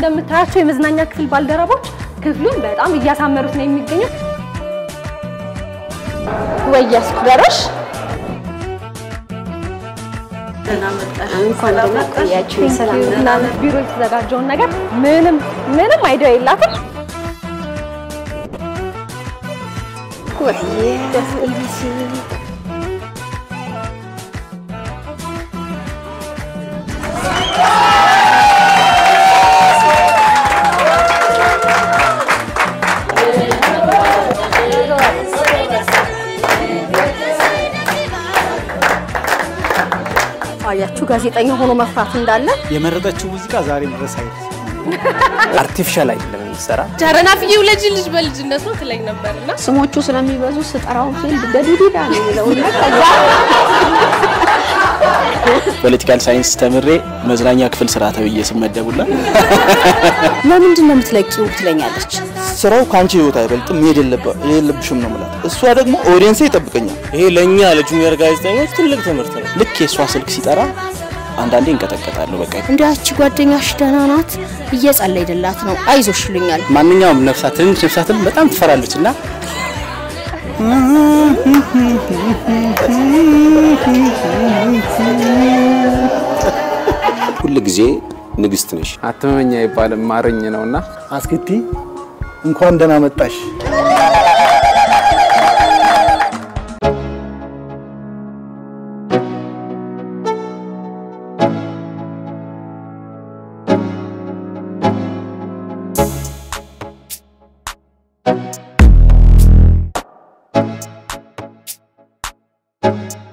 እንደምታያቸው የመዝናኛ ክፍል ባልደረቦች ክፍሉን በጣም እያሳመሩት ነው የሚገኙት። ወያስ በሮሽ እንኳን ደህና ቆያችሁ። ሰላም እና ቢሮ የተዘጋጀውን ነገር ምንም ምንም አይዲያ የላትም። ኢቢሲ አያችሁ ጋዜጠኛ ሆኖ መፍራት እንዳለ። የመረጠችው ሙዚቃ ዛሬ ድረስ አይደል አርቲፊሻል አይደለም የሚሰራ ጃረናፍዬ ውለጅ ልጅ በልጅነት ነው ትለኝ ነበርና ስሞቹ ስለሚበዙ ስጠራው ፊልድ ገዱዲዳ ነው የሚለው እና ከዛ ፖለቲካል ሳይንስ ተምሬ መዝናኛ ክፍል ስራ ተብዬ ስመደቡላ ለምንድን ነው የምትለቂው ትለኛለች። ስራው ከአንቺ ህይወት አይበልጥም፣ መሄድ የለበ- የለብሽም ነው የምላት። እሷ ደግሞ ኦዲየንሴ ይጠብቀኛል። ይሄ ለእኛ ለጁኒየር ጋዜጠኞች ትልቅ ትምህርት ነው። ልክ የእሷ ስልክ ሲጠራ አንዳንዴ እንቀጠቀጣለሁ። በቃ እንዲያቺ ጓደኛሽ ደህና ናት እየጸለይንላት ነው አይዞሽ ይሉኛል። ማንኛውም ነፍሳት ትንሽ ነፍሳትን በጣም ትፈራለች እና ሁል ጊዜ ንግስት ነሽ። አትመኛ ይባልም ማረኝ ነውና አስክቲ እንኳን ደህና መጣሽ። ♪